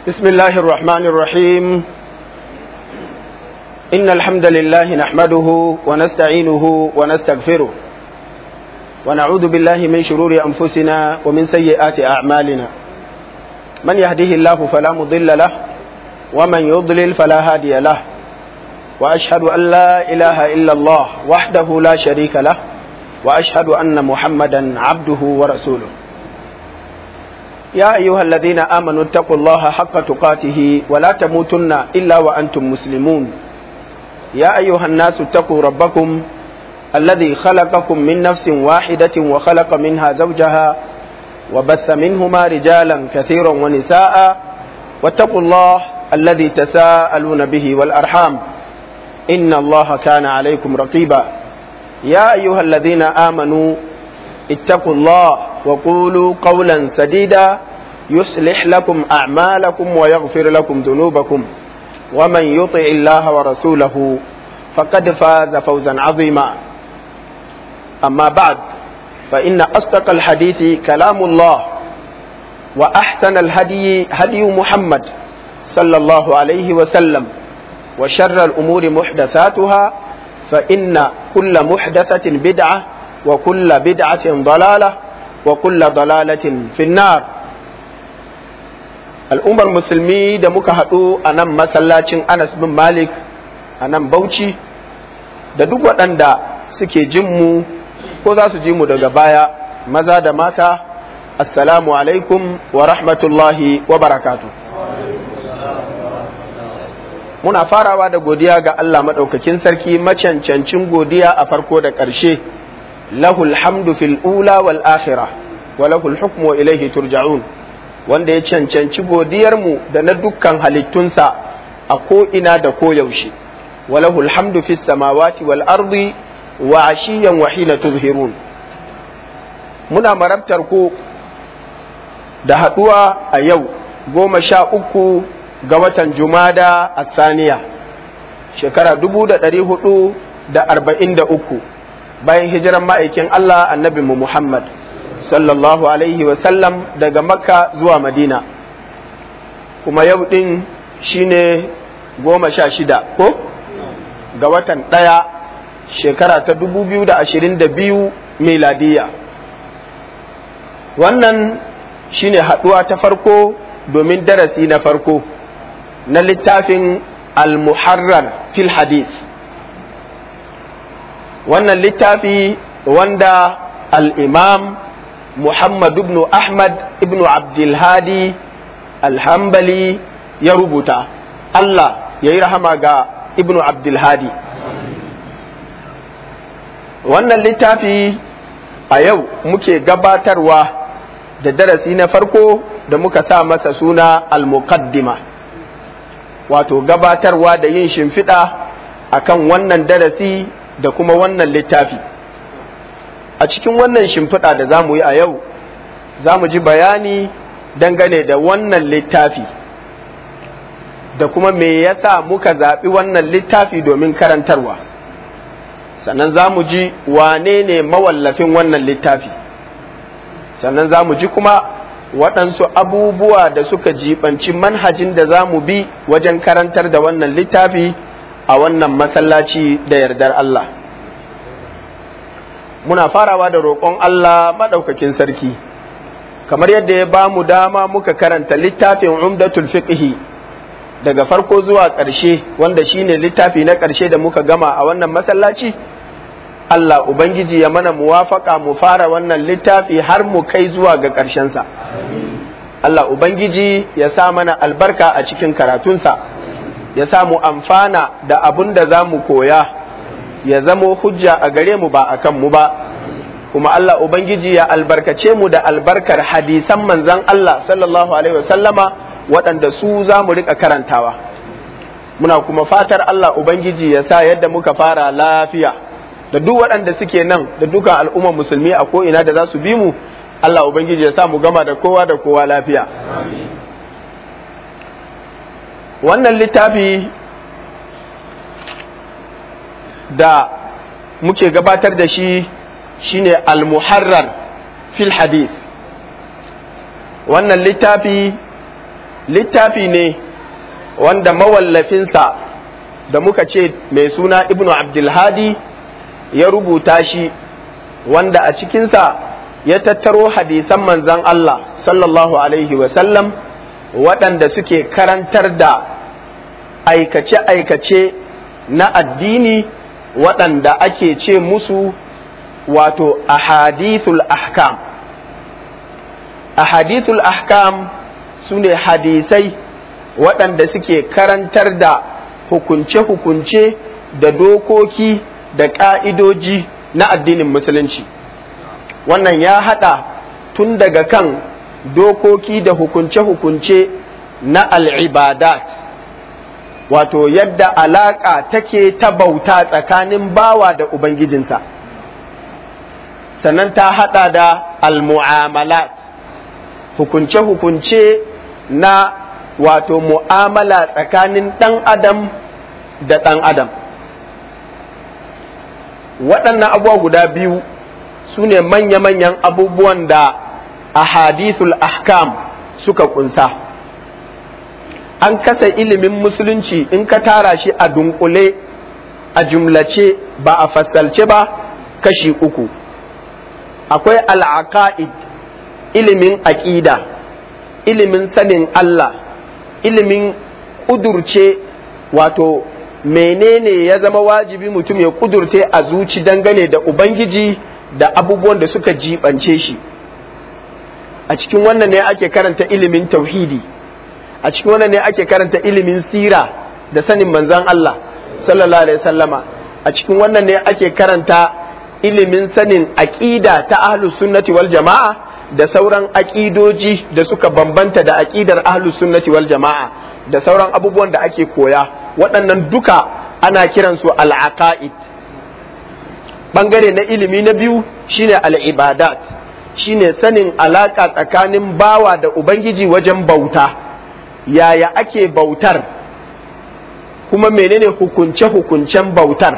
بسم الله الرحمن الرحيم إن الحمد لله نحمده ونستعينه ونستغفره ونعوذ بالله من شرور أنفسنا ومن سيئات أعمالنا من يهده الله فلا مضل له ومن يضلل فلا هادي له وأشهد أن لا إله إلا الله وحده لا شريك له وأشهد أن محمدا عبده ورسوله يا أيها الذين آمنوا اتقوا الله حق تقاته ولا تموتن إلا وأنتم مسلمون يا أيها الناس اتقوا ربكم الذي خلقكم من نفس واحدة وخلق منها زوجها وبث منهما رجالا كثيرا ونساء واتقوا الله الذي تساءلون به والأرحام إن الله كان عليكم رقيبا يا أيها الذين آمنوا اتقوا الله وقولوا قولا سديدا يصلح لكم أعمالكم ويغفر لكم ذنوبكم ومن يطع الله ورسوله فقد فاز فوزا عظيما أما بعد فإن أصدق الحديث كلام الله وأحسن الهدي هدي محمد صلى الله عليه وسلم وشر الأمور محدثاتها فإن كل محدثة بدعة وكل بدعة ضلالة وكل ضلالة في النار al'ummar musulmi da muka haɗu a nan masallacin anas bin malik a nan bauchi da duk waɗanda suke jin mu ko za su ji mu daga baya maza da mata assalamu alaikum wa rahmatullahi wa barakatu muna farawa da godiya ga Allah maɗaukakin sarki macancancin godiya a farko da ƙarshe lahul hamdu fil ula wal akhirah wa lahul hukmu wa ilaihi turja'un wanda ya cancanci godiyarmu da na dukkan halittunsa a ko'ina da koyaushe walahul hamdu fis samawati wal ardi wa ashiyan wa hina tuzhirun muna marabtar ku da haɗuwa a yau goma sha uku ga watan jumada a saniya shekara dubu da ɗari hudu da arba'in da uku bayan hijiran ma'aikin Allah annabi mu Muhammad sallallahu alaihi sallam daga makka zuwa madina kuma yau ɗin shine goma sha shida ko ga watan ɗaya shekara ta dubu biyu da ashirin da biyu miladiya wannan shine haɗuwa ta farko domin darasi na farko na littafin al-muharrar fil hadith wannan littafi wanda al-imam Muhammad ibn Ahmad ibn Abdulhadi alhambali ya rubuta Allah ya yi rahama ga ibn Abdulhadi wannan littafi a yau muke gabatarwa da darasi na farko da muka sa masa suna al-muqaddima wato gabatarwa da yin shimfiɗa akan wannan darasi da kuma wannan littafi a cikin wannan shimfiɗa da za mu yi a yau za mu ji bayani dangane da wannan littafi da kuma me yasa muka zaɓi wannan littafi domin karantarwa sannan za mu ji wane ne mawallafin wannan littafi sannan za mu ji kuma waɗansu abubuwa da suka jibanci manhajin da za mu bi wajen karantar da wannan littafi a wannan masallaci da yardar Allah. muna farawa da roƙon Allah maɗaukakin sarki kamar yadda ya ba mu dama muka karanta littafin umdatul fiqhi daga farko zuwa ƙarshe wanda shine littafi na ƙarshe da muka gama a wannan masallaci Allah Ubangiji ya mana muwafaka mu fara wannan littafi har mu kai zuwa ga ƙarshensa Allah Ubangiji ya sa mana albarka a cikin karatunsa ya sa mu amfana da abun da za mu koya ya zamo hujja a gare mu ba a kan mu ba kuma Allah Ubangiji ya albarkace mu da albarkar hadisan manzan Allah sallallahu alaihi wasallama waɗanda su za mu riƙa karantawa muna kuma fatar Allah Ubangiji ya sa yadda muka fara lafiya da duk waɗanda suke nan da dukan al'ummar musulmi a ko'ina da za su bi mu Allah Ubangiji ya sa mu gama da kowa da kowa lafiya wannan littafi da muke gabatar da shi shine al-muharrar fil hadith wannan littafi littafi ne wanda mawallafinsa da muka ce mai suna ibnu abdulhadi ya rubuta shi wanda a cikinsa ya tattaro hadisan manzan Allah sallallahu alaihi wasallam waɗanda suke karantar da aikace-aikace na addini waɗanda ake ce musu wato ahadithul ahkam ahadithul ahkam su ne hadisai waɗanda suke karantar da hukunce-hukunce da dokoki da ƙa'idoji na addinin musulunci wannan ya haɗa tun daga kan dokoki da hukunce-hukunce na al'ibadat wato yadda alaƙa take ta bauta tsakanin bawa da Ubangijinsa sannan ta haɗa da al-mu'amalat hukunce-hukunce na wato mu'amala tsakanin ɗan adam da ɗan adam waɗannan abubuwa guda biyu su ne manya-manyan abubuwan da ahadithul ahkam suka kunsa an kasa ilimin musulunci in ka tara shi a dunkule a jumlace ba a fasalce ba kashi uku akwai al'aqa'id ilimin aƙida ilimin sanin Allah ilimin ƙudurce wato menene ya zama wajibi mutum ya ƙudurce a zuci dangane da Ubangiji da abubuwan da suka jibance shi a cikin wannan ne ake karanta ilimin tauhidi a cikin wannan ne ake karanta ilimin sira da sanin manzan Allah sallallahu alaihi sallama a cikin wannan ne ake karanta ilimin sanin aƙida ta ahlus sunnati wal jama'a da sauran aƙidoji da suka bambanta da aƙidar ahlus sunnati wal jama'a da sauran abubuwan da ake koya waɗannan duka ana kiransu al'aqa'id bangare na ilimi na biyu shine al'ibadat shine sanin alaka tsakanin bawa da ubangiji wajen bauta yaya ake bautar kuma menene hukunce-hukuncen bautar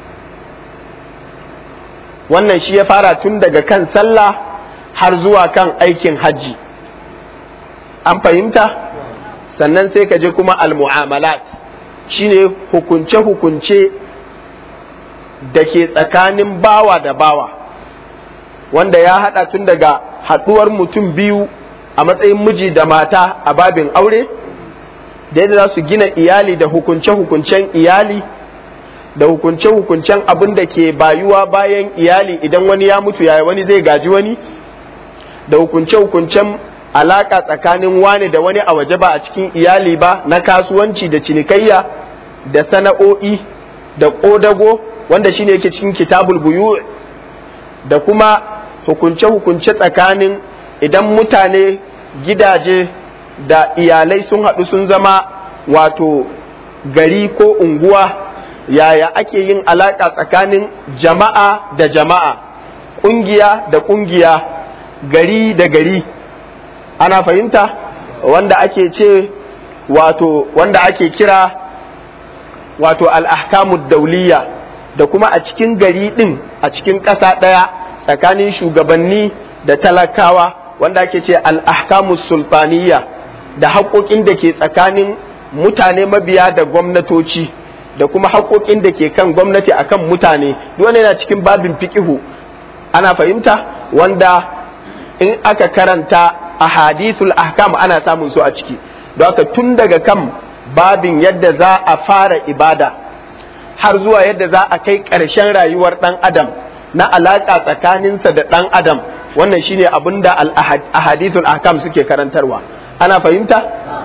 wannan shi ya fara tun daga kan sallah har zuwa kan aikin hajji an fahimta sannan sai ka je kuma al-mu'amalat shine hukunce-hukunce da ke tsakanin bawa da bawa wanda ya haɗa tun daga haɗuwar mutum biyu a matsayin miji da mata a babin aure da yadda za su gina iyali da hukunce-hukuncen iyali da hukunce-hukuncen abin da ke bayuwa bayan iyali idan wani ya mutu yaya wani zai gaji wani da hukunce-hukuncen alaka tsakanin wani da wani a waje ba a cikin iyali ba na kasuwanci da cinikayya da sana'o'i da ƙodago wanda shine yake cikin kitabul buyu da kuma hukunce-hukunce tsakanin idan mutane gidaje da iyalai sun haɗu sun zama wato gari ko unguwa yaya ake yin alaƙa tsakanin jama'a da jama'a ƙungiya da ƙungiya gari da gari ana fahimta wanda ake ce wato wanda ake kira wato al'ahkamud dauliya da kuma a cikin gari ɗin a cikin ƙasa ɗaya tsakanin shugabanni da talakawa wanda ake ce al'ahkamus sultaniya da haƙoƙin da ke tsakanin mutane mabiya da gwamnatoci da kuma haƙoƙin da ke kan gwamnati akan mutane duk yana cikin babin fiƙihu ana fahimta wanda in aka karanta a hadithul ahkam ana samun su a ciki don haka tun daga kan babin yadda za a fara ibada har zuwa yadda za a kai ƙarshen rayuwar ɗan adam na alaƙa tsakaninsa da ɗan adam wannan shine abin da ahadithul ahkam suke karantarwa ana fahimta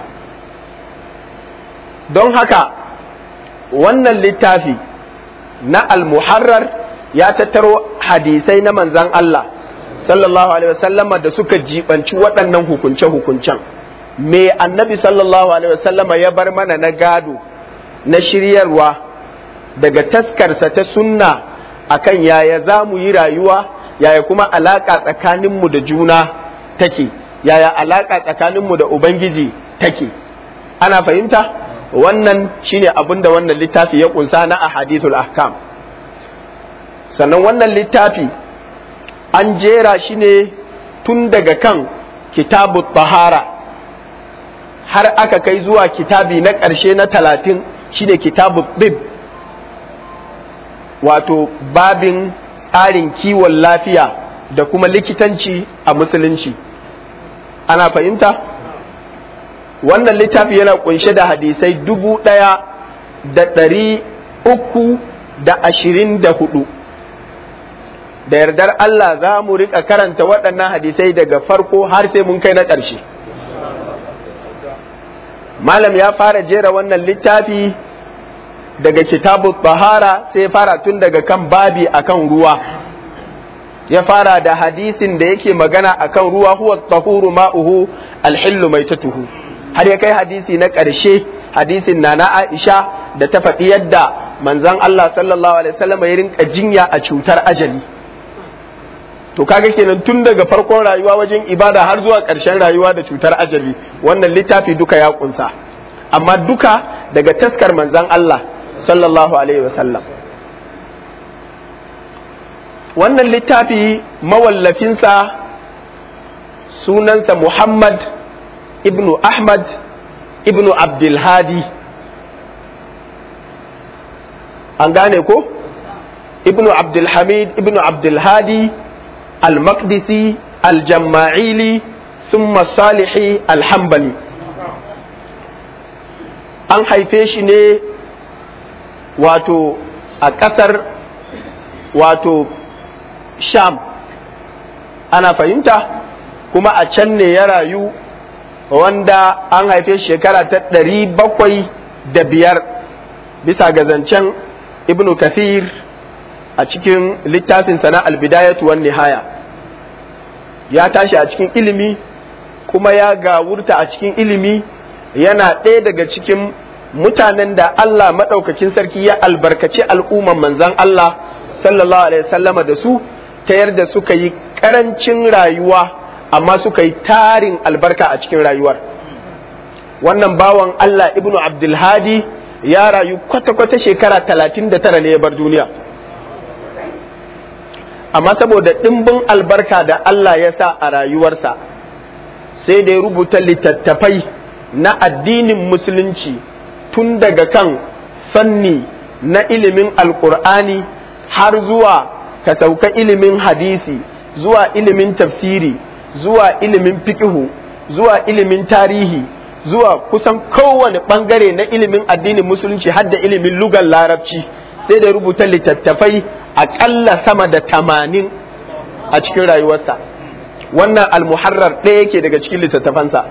don haka wannan littafi na al-muharrar ya tattaro hadisai na manzan Allah sallallahu alaihi wasallama da suka jibanci waɗannan hukunce-hukuncen me annabi sallallahu alaihi wasallama ya bar mana na gado na shiryarwa daga taskarsa ta sunna akan yaya za mu yi rayuwa yaya kuma alaƙa tsakaninmu da juna take yaya alaƙa tsakaninmu da ubangiji take ana fahimta wannan shine abin da wannan littafi ya kunsa na ahadithul ahkam sannan wannan littafi an jera shi ne tun daga kan kitabu tahara har aka kai zuwa kitabi na ƙarshe na talatin shine kitabu bib wato babin tsarin kiwon lafiya da kuma likitanci a musulunci ana fahimta wannan littafi yana kunshe da hadisai dubu ɗaya da ɗari uku da ashirin da hudu da yardar Allah za mu riƙa karanta waɗannan hadisai daga farko har sai mun kai na ƙarshe malam ya fara jera wannan littafi daga kitabu bahara sai fara tun daga kan babi akan ruwa ya fara da hadisin da yake magana akan ruwa huwa tahuru ma'uhu alhillu maitatuhu har ya kai hadisi na ƙarshe hadisin na na Aisha da ta faɗi yadda manzon Allah sallallahu alaihi wasallam ya rinka jinya a cutar ajali to kaga kenan tun daga farkon rayuwa wajen ibada har zuwa ƙarshen rayuwa da cutar ajali wannan littafi duka ya kunsa amma duka daga taskar manzon Allah sallallahu alaihi wasallam wannan littafi mawallafinsa sunansa Muhammad ibnu Ahmad ibnu Abdulhadi an gane ko ibnu Abdulhamid ibnu Abdulhadi al-Maqdisi al-Jamma'ili thumma Salihi al-Hanbali an haife shi ne wato a ƙasar wato sham ana fahimta kuma a can ne ya rayu wanda an haife shekara ta ɗari bakwai da biyar bisa ga zancen ibnu kathir a cikin littafinsa na albidayatu wan nihaya ya tashi a cikin ilimi kuma ya gawurta a cikin ilimi yana ɗaya daga cikin mutanen da Allah maɗaukakin sarki ya albarkaci al'umman manzan Allah sallallahu alaihi wasallama da su ta yarda suka yi ƙarancin rayuwa amma suka yi tarin albarka a cikin rayuwar wannan bawan Allah ibnu Abdulhadi ya rayu kwata-kwata shekara talatin da tara ne ya bar duniya amma saboda ɗimbin albarka da Allah ya sa a rayuwarsa sai da ya rubuta littattafai na addinin musulunci tun daga kan fanni na ilimin alkur'ani har zuwa ka sauka ilimin hadisi zuwa ilimin tafsiri zuwa ilimin fikihu zuwa ilimin tarihi zuwa kusan kowane bangare na ilimin addinin musulunci har da ilimin lugar larabci sai da rubuta littattafai aƙalla sama da tamanin a cikin rayuwarsa wannan almuharrar ɗaya yake daga cikin littattafansa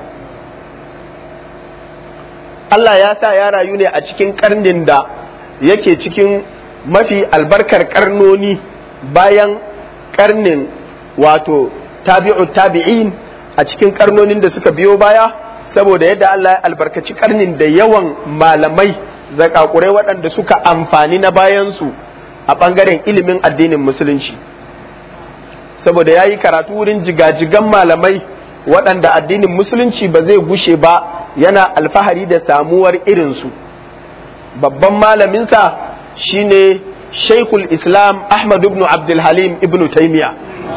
Allah ya sa ya rayu ne a cikin karnin da yake cikin mafi albarkar karnoni bayan karnin wato tabi'u tabi'in a cikin karnonin da suka biyo baya saboda yadda Allah ya albarkaci karnin da yawan malamai zakakurai waɗanda suka amfani na bayansu a ɓangaren ilimin addinin musulunci saboda ya yi karatu wurin jigajigan malamai waɗanda addinin musulunci ba zai gushe ba yana alfahari da samuwar irinsu babban malaminsa shine shaikul islam ahmad ibn abdulhalim ibn taimiya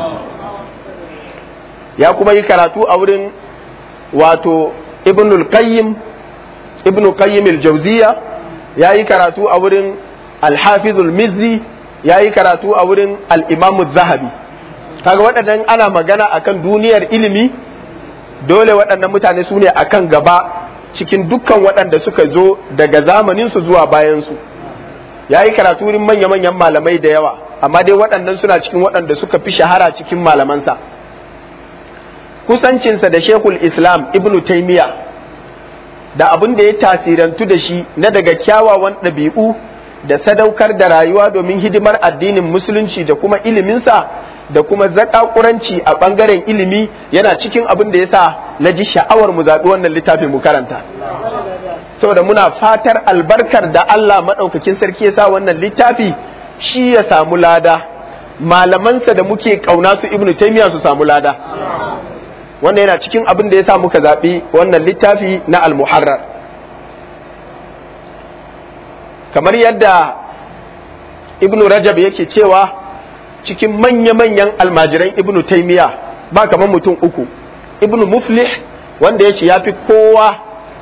ya kuma yi karatu a wurin wato ibn al-qayyim ibn qayyim al-jawziya ya yi karatu a wurin al-hafizul mizzi ya yi karatu a wurin al-imam zahabi kaga waɗannan ana magana akan duniyar ilimi dole waɗannan mutane su ne a kan gaba cikin dukkan waɗanda suka zo daga zamaninsu zuwa bayansu ya yi karatu wurin manya-manyan malamai da yawa amma dai waɗannan suna cikin waɗanda suka fi shahara cikin malamansa kusancinsa da shekul islam ibnu taimiya da abin da ya tasirantu da shi na daga kyawawan ɗabi'u da sadaukar da rayuwa domin hidimar addinin musulunci da kuma iliminsa da kuma zakakuranci a ɓangaren ilimi yana cikin abin da ya sa na ji sha'awar mu zaɓi wannan littafin mu karanta saboda muna fatar albarkar da Allah maɗaukakin sarki ya sa wannan littafi shi ya samu lada malamansa da muke ƙauna su ibnu taimiyya su samu lada wannan yana cikin abin da ya sa muka zaɓi wannan littafi na almuharrar kamar yadda ibnu rajab yake cewa cikin manya-manyan almajiran ibnu taimiya ba kamar mutum uku ibnu muflih wanda ya ce ya fi kowa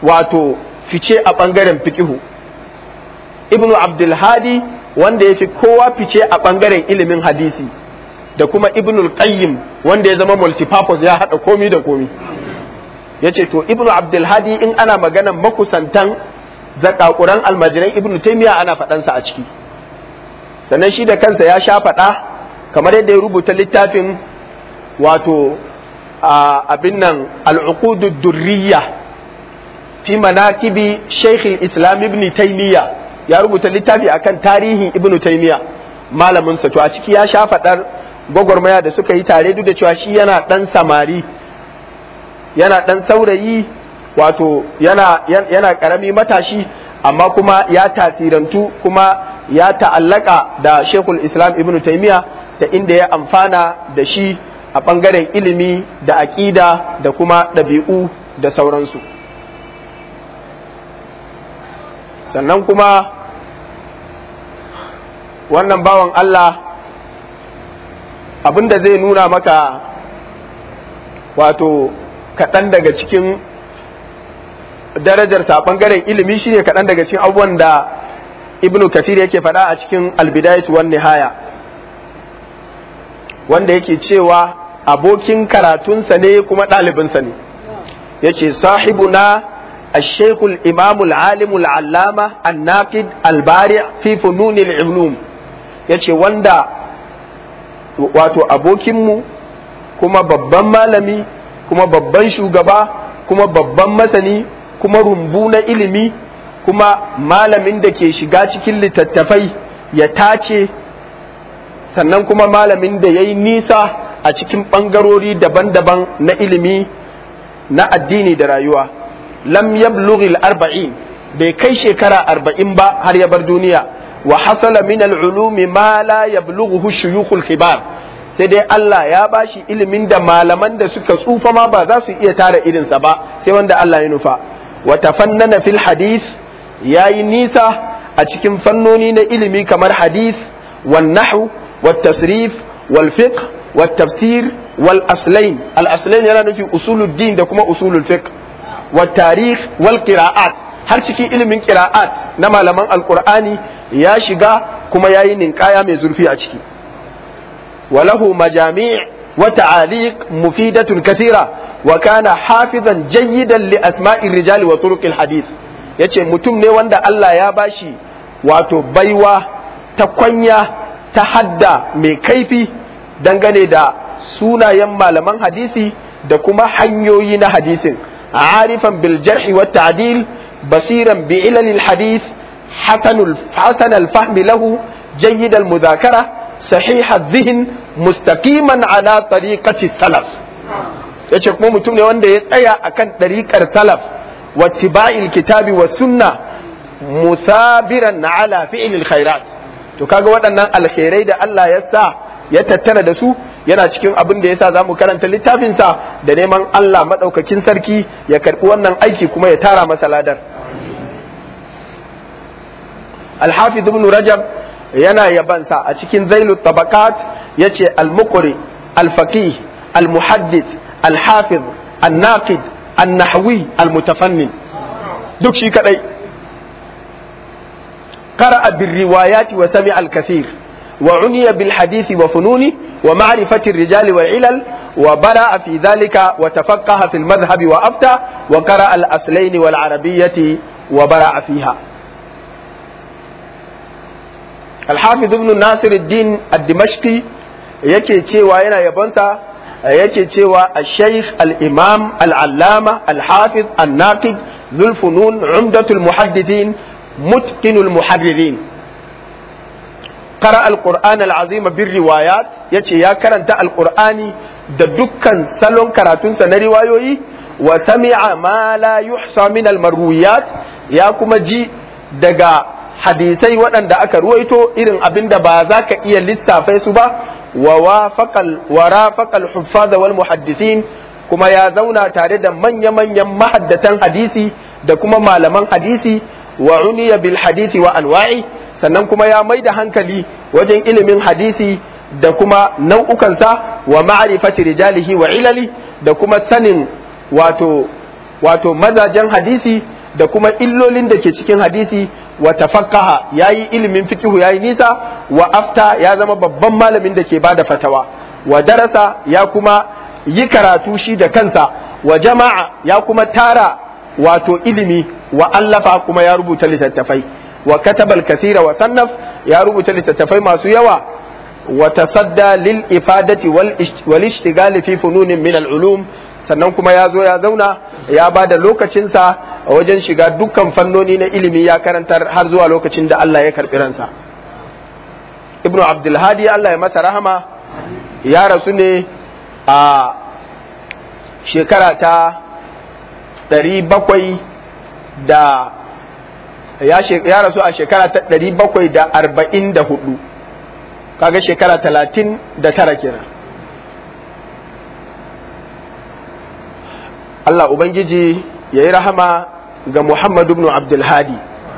wato fice a ɓangaren fikihu ibnu abdulhadi wanda ya fi kowa fice a ɓangaren ilimin hadisi da kuma ibnu qayyim wanda ya zama multipurpose ya haɗa komi da komi ya ce to ibnu abdulhadi in ana maganan makusantan zakakuran almajiran ibnu taimiya ana faɗansa a ciki sannan shi da kansa ya sha faɗa kamar yadda ya rubuta littafin wato abin nan al'uqudu durriya fi manaqibi shaykh islam ibn taymiya ya rubuta littafi akan tarihin ibn taymiya malamin sa to a ciki ya sha fadar gwagwarmaya da suka yi tare duk da cewa shi yana dan samari yana dan saurayi wato yana yana karami matashi amma kuma ya tasirantu kuma ya ta'allaka da shekul islam ibn taymiya ta inda ya amfana da shi a ɓangaren ilimi da aƙida da kuma ɗabi'u da sauransu sannan kuma wannan bawan Allah abinda zai nuna maka wato kaɗan daga cikin darajarsa a ɓangaren ilimi shine kaɗan daga cikin abubuwan da ibnu kasir yake faɗa a cikin albidayatu wan nihaya wanda yake cewa abokin karatunsa ne kuma ɗalibinsa ne yace sahibuna الشيخ الإمام العالم العلامة الناقد البارع في فنون العلوم yace wanda wato abokinmu kuma babban malami kuma babban shugaba kuma babban masani kuma rumbu na ilimi kuma malamin da ke shiga cikin littattafai ya tace sannan kuma malamin da ya yi nisa a cikin ɓangarori daban-daban na ilimi na addini da rayuwa lam yablughi arba'in bai kai shekara arba'in ba har ya bar duniya wa hasala min al-ulumi ma la yablughu shuyukhul kibar sai dai Allah ya bashi ilimin da malaman da suka tsufa ma ba za su iya tara irinsa ba sai wanda Allah ya nufa wa tafannana fil hadith yayi nisa a cikin fannoni na ilimi kamar hadith wan nahw wat tasrif wal fiqh wat tafsir wal aslain al aslain yana nufi usuluddin da kuma usulul fiqh wat tarikh wal qira'at har cikin ilimin qira'at na malaman alqur'ani ya shiga kuma yayi ninkaya mai zurfi a ciki وله مجاميع وتعاليق مفيدة كثيرة وكان حافظا جيدا لأسماء الرجال وطرق الحديث yace mutum ne wanda Allah ya bashi wato baiwa ta kwanya ta hadda mai kaifi dangane da sunayen malaman hadisi da kuma hanyoyi na hadisin arifan bil jarhi wa ta'dil basiran bi ilal hadith hasan al fahmi lahu jayyid al mudhakara صحيح الذهن مستقيما على طريقة السلف yace kuma mutum ne wanda ya tsaya akan ɗariƙar salaf wa tiba'il kitabi wa sunna musabiran ala fi'il khairat to kaga waɗannan alkhairai da Allah ya sa ya tattara da su yana cikin abin da yasa zamu karanta littafin sa da neman Allah madaukakin sarki ya karbi wannan aiki kuma ya tara masa ladar al-hafiz ibn rajab yana yabansa a cikin zailu tabakat ya ce al-muqri al-faqih al-muhaddith al-hafiz al-naqid al-nahwi al-mutafannin duk shi kadai قرأ بالروايات وسمع الكثير وعني بالحديث وفنونه ومعرفة الرجال والعلل وبرأ في ذلك وتفقه في المذهب وأفتى وقرأ الأصلين والعربية وبرأ فيها alhafiz ibn nasir din ad-dimashqi yake cewa yana yabonsa yake cewa al-shaykh al-imam al-allama al-hafiz an-naqid dhul funun umdatul muhaddithin mutqinul muharririn قرأ القرآن العظيم بالروايات يتي يا كرنت القرآن da dukkan salon karatunsa na riwayoyi wa sami'a ma la yuhsa min al-marwiyat ya kuma ji daga hadisai waɗanda aka ruwaito irin abin da ba za ka iya lissafai su ba wa rafaqal huffaz wal muhaddisin kuma ya zauna tare da manya-manyan mahaddatan hadisi da kuma malaman hadisi wa uniya bil hadisi wa anwa'i sannan kuma ya mai da hankali wajen ilimin hadisi da kuma nau'ukansa wa ma'rifati rijalihi wa ilali da kuma sanin wato wato mazajen hadisi da kuma illolin da ke cikin hadisi wa tafaqaha yayi ilimin fiqhu yayi nisa wa afta ya zama babban malamin da ke bada fatawa wa darasa ya kuma yi karatu shi da kansa wa jama'a ya kuma tara wato ilimi wa allafa kuma ya rubuta littattafai wa katabal kasira wa sannaf ya rubuta littattafai masu yawa wa tasadda lil ifadati wal ishtigali fi fununin min al ulum sannan kuma ya zo ya zauna ya ba da lokacinsa a wajen shiga dukkan fannoni na ilimi ya karantar har zuwa lokacin da Allah ya karɓi ransa ibnu abdulhadi Allah ya masa rahama ya rasu ne a shekara ta ɗari bakwai da ya rasu a shekara ta ɗari bakwai da arba'in da hudu kaga shekara talatin da tara kenan Allah Ubangiji ya yi rahama ga Muhammad ibn Abdulhadi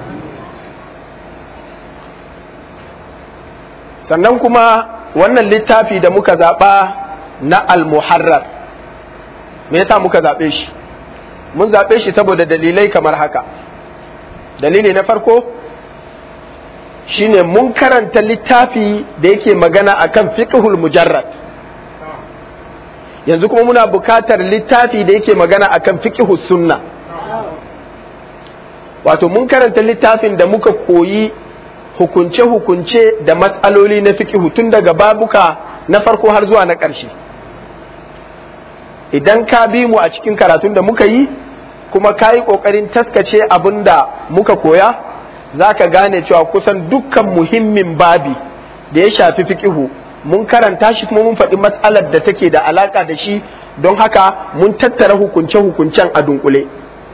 sannan kuma wannan littafi da muka zaɓa na al-muharrar me yasa muka zaɓe shi mun zaɓe shi saboda dalilai kamar haka dalili na farko shine mun karanta littafi da yake magana akan fiqhul mujarrad yanzu kuma muna bukatar littafi da yake magana akan fiqhus sunna wato mun karanta littafin da muka koyi hukunce-hukunce da matsaloli na fiqhu tun daga babuka na farko har zuwa na ƙarshe idan ka bi mu a cikin karatun da muka yi kuma ka yi ƙoƙarin taskace abin da muka koya za ka gane cewa kusan dukkan muhimmin babi da ya shafi fiqihu mun karanta shi kuma mun faɗi matsalar da take da alaƙa da shi don haka mun tattara hukunce-hukuncen a dunkule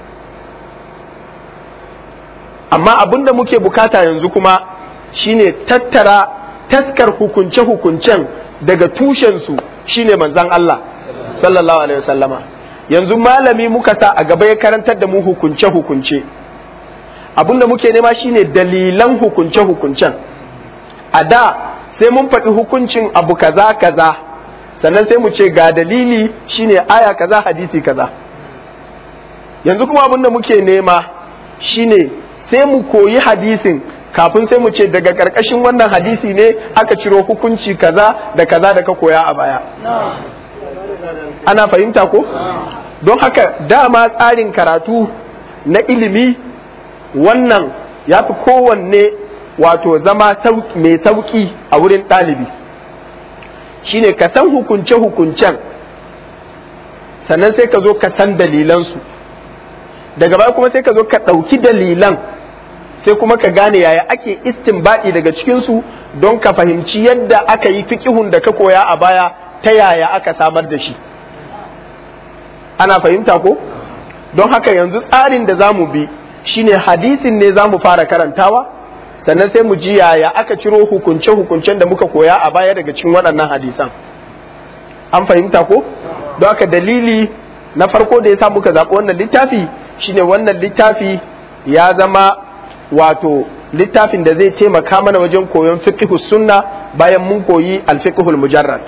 amma abin da muke bukata yanzu kuma shine tattara taskar hukunce-hukuncen daga tushensu shine manzan Allah sallallahu alaihi wasallama yanzu malami muka sa a gaba ya karantar da mu hukunce-hukunce abin da muke nema shine dalilan hukunce-hukuncen a da sai mun faɗi hukuncin abu kaza kaza sannan sai mu ce ga dalili shine aya kaza hadisi kaza yanzu kuma abin da muke nema shine sai mu koyi hadisin kafin sai mu ce daga ƙarƙashin wannan hadisi ne aka ciro hukunci kaza da kaza da ka koya a baya ana fahimta ko don haka dama tsarin karatu na ilimi wannan ya fi kowanne wato zama mai sauƙi a wurin ɗalibi shine ka san hukunce-hukuncen sannan sai ka zo ka san dalilansu daga baya kuma sai ka zo ka ɗauki dalilan sai kuma ka gane yaya ake istinbadi daga cikinsu don ka fahimci yadda aka yi fiƙihun da ka koya a baya ta yaya aka samar da shi ana fahimta ko don haka yanzu tsarin da za mu bi shine hadisin ne za mu fara karantawa sannan sai mu ji yaya aka ciro hukunce-hukuncen da muka koya a baya daga cikin waɗannan hadisan an fahimta ko don haka dalili na farko da ya sa muka zaɓi wannan littafi shine wannan littafi ya zama wato littafin da zai taimaka mana wajen koyon fiqhus sunna bayan mun koyi alfiqhul mujarrad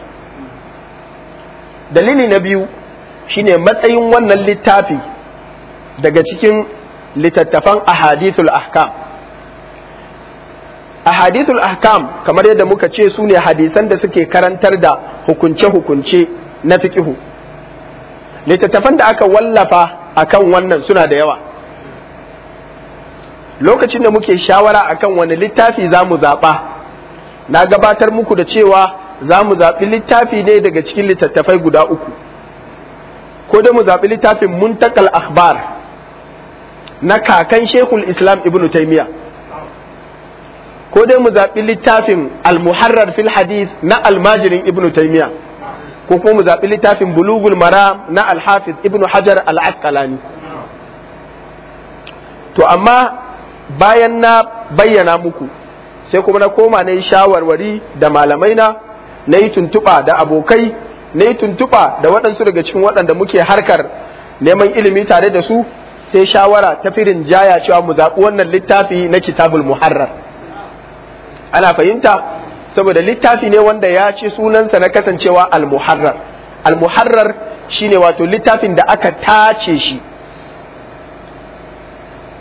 dalili na biyu shine matsayin wannan littafi daga cikin littattafan ahadithul ahkam ahadithul ahkam kamar yadda muka ce su ne hadisan da suke karantar da hukunce-hukunce na fiqihu littattafan da aka wallafa akan wannan suna da yawa lokacin da muke shawara akan wani littafi za mu zaɓa na gabatar muku da cewa za mu zaɓi littafi ne daga cikin littattafai guda uku ko da mu zaɓi littafin muntakal akhbar na kakan shekul islam ibnu taimiyya ko dai mu zaɓi littafin al-muharrar fil hadith na almajirin ibnu taimiyya ko kuma mu zaɓi littafin bulugul maram na al-hafiz ibnu hajar al-asqalani to amma bayan na bayyana muku sai kuma na koma na yi shawarwari da malamai na na yi tuntuɓa da abokai na yi tuntuɓa da waɗansu daga cikin waɗanda muke harkar neman ilimi tare da su sai shawara ta firin jaya cewa mu zaɓi wannan littafi na kitabul muharrar ana fahimta saboda littafi ne wanda ya ce sunansa na kasancewa al-muharrar al-muharrar shine wato littafin da aka tace shi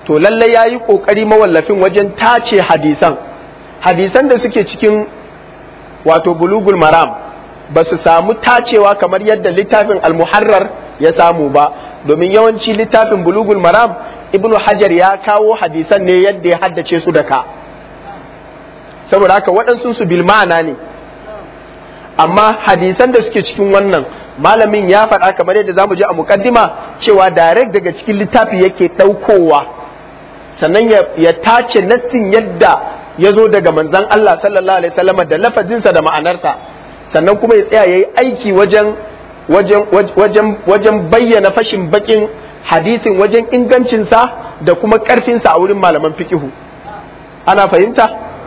to lallai ya yi ƙoƙari mawallafin wajen tace hadisan hadisan da suke cikin wato bulugul maram ba su samu tacewa kamar yadda littafin almuharrar ya samu ba domin yawanci littafin bulugul maram ibnu hajar ya kawo hadisan ne yadda ya haddace su da ka saboda haka waɗansu su bil ma'ana ne amma hadisan da suke cikin wannan malamin ya faɗa kamar yadda zamu je a mukaddima cewa direct daga cikin littafi yake ɗaukowa sannan ya tace nassin yadda ya zo daga manzon Allah sallallahu alaihi wasallam da lafazinsa da ma'anarsa sannan kuma ya tsaya yayi aiki wajen wajen wajen wajen bayyana fashin bakin hadisin wajen ingancinsa da kuma ƙarfinsa a wurin malaman fiqihu ana fahimta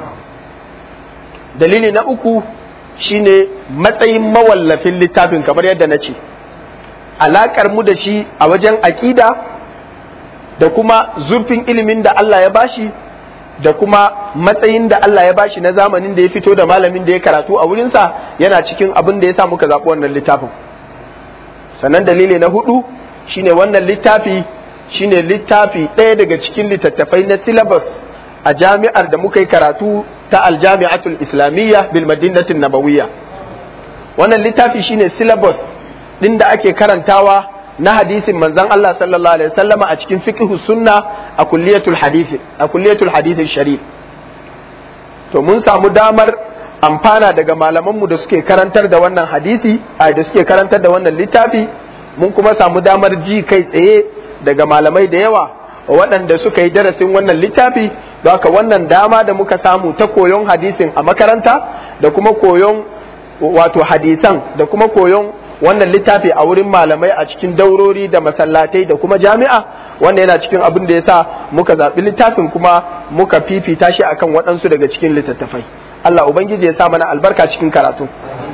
dalili na uku shine matsayin mawallafin littafin kamar yadda na ce alaƙar mu da shi a wajen aƙida da kuma zurfin ilimin da Allah ya bashi da kuma matsayin da Allah ya bashi na zamanin da ya fito da malamin da ya karatu a wurinsa yana cikin abin da ya sa muka zaɓi wannan littafin sannan dalili na hudu shine wannan littafi shine littafi ɗaya daga cikin littattafai na syllabus a jami'ar da muka yi karatu ta aljami'atul islamiyya bil madinatin nabawiyya wannan littafi shine syllabus din da ake karantawa na hadisin manzon Allah sallallahu alaihi wasallama a cikin fiqhu sunna a kulliyatul hadith a kulliyatul hadith sharif to mun samu damar amfana daga malamanmu da suke karantar da wannan hadisi a da suke karantar da wannan littafi mun kuma samu damar ji kai tsaye daga malamai da yawa waɗanda suka yi darasin wannan littafi don haka wannan dama da muka samu ta koyon hadisin a makaranta da kuma koyon wato hadisan da kuma koyon wannan littafi a wurin malamai a cikin daurori da masallatai da kuma jami'a wanda yana cikin abin da ya sa muka zaɓi littafin kuma muka fifita shi akan waɗansu daga cikin littattafai Allah Ubangiji ya sa mana albarka cikin karatu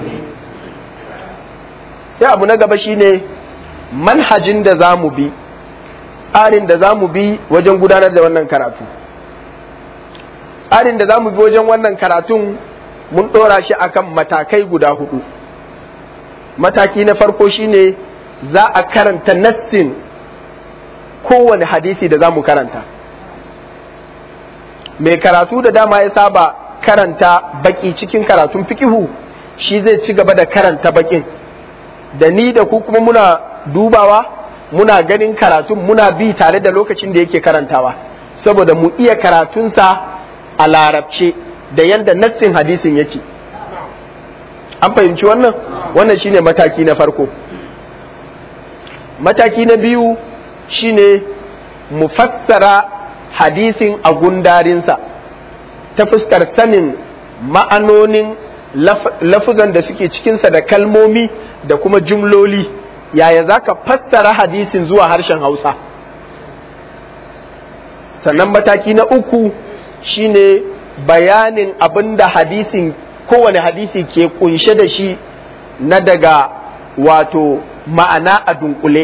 sai abu na gaba shine manhajin da za mu bi tsarin da za mu bi wajen gudanar da wannan karatu tsarin da za mu bi wajen wannan karatun mun ɗora shi akan matakai guda hudu mataki na farko shine za a karanta nassin kowane hadisi da za mu karanta mai karatu da dama ya saba karanta baki cikin karatun fikihu shi zai ci gaba da karanta bakin da ni da ku kuma muna dubawa muna ganin karatun muna bi tare da lokacin da yake karantawa saboda mu iya karatunsa a larabce da yadda nassin hadisin yake an fahimci wannan wannan shine mataki na farko mataki na biyu shine mu fassara hadisin a gundarinsa ta fuskar sanin ma'anonin lafuzan da suke cikinsa da kalmomi da kuma jumloli yaya za ka fassara hadisin zuwa harshen hausa sannan mataki na uku shine bayanin abin da hadisin kowane hadisi ke kunshe da shi na daga wato ma'ana a dunkule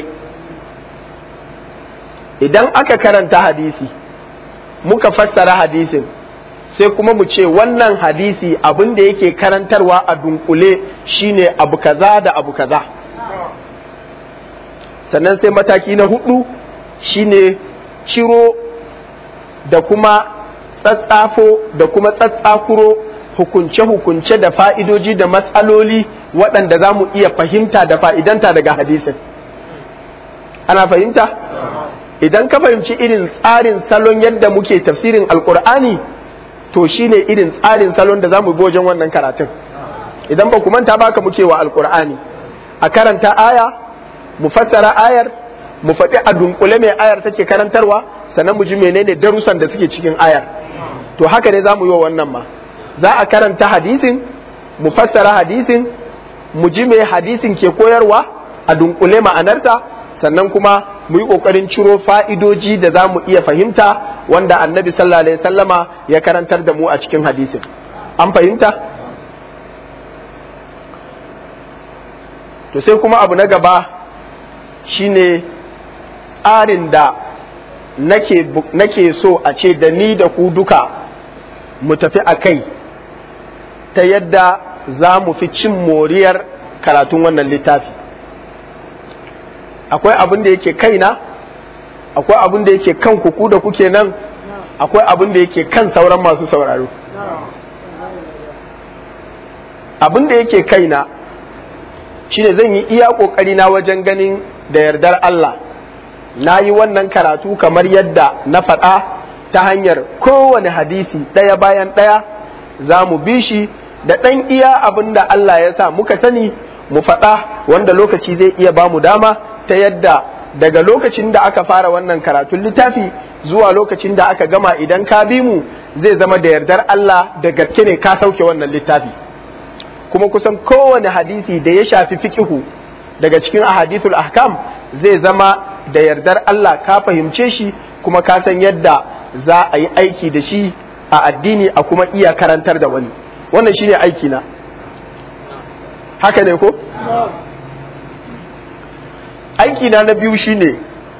idan aka karanta hadisi muka fassara hadisin sai kuma mu ce wannan hadisi abin da yake karantarwa a dunkule shine abu kaza da abu kaza sannan sai mataki na hudu shine ciro da kuma tsatsafo da kuma tsatsakuro hukunce-hukunce da fa'idoji da matsaloli waɗanda za mu iya fahimta da fa'idanta daga hadisin ana fahimta idan ka fahimci irin tsarin salon yadda muke tafsirin alkur'ani to shine irin tsarin salon da za mu wajen wannan karatun idan ba ku manta ba ka muke wa alkur'ani a karanta aya mu fassara ayar mu faɗi a dunkule mai ayar take karantarwa sannan mu ji menene darussan da suke cikin ayar to haka ne za mu yi wa wannan ma za a karanta hadisin mu fassara hadisin mu ji mai hadisin ke koyarwa a dunkule ma'anarta sannan kuma mu yi ƙoƙarin ciro fa'idoji da za mu iya fahimta wanda annabi sallallahu alaihi sallama ya karantar da mu a cikin hadisin an fahimta to sai kuma abu na gaba shine tsarin da nake, nake so a ce da ni da ku duka mu tafi a kai ta yadda za mu fi cin moriyar karatun wannan littafi akwai abin da yake kaina akwai abin da yake kan ku da kuke nan akwai abin da yake kan sauran masu sauraro abin da yake kaina shine zan yi iya ƙoƙari na wajen ganin da yardar Allah na yi wannan karatu kamar yadda na faɗa ta hanyar kowane hadisi ɗaya bayan ɗaya za mu bi shi da ɗan iya abin da Allah ya sa muka sani mu faɗa wanda lokaci zai iya ba mu dama ta yadda daga lokacin da aka fara wannan karatun littafi zuwa lokacin da aka gama idan ka bi mu zai zama da yardar Allah da gaske ne ka sauke wannan littafi kuma kusan kowane hadisi da ya shafi fikihu daga cikin ahadithul ahkam zai zama da yardar Allah ka fahimce shi kuma ka san yadda za a yi aiki da shi a addini a kuma iya karantar da wani wannan shine aiki na haka ne ko aiki na na biyu shine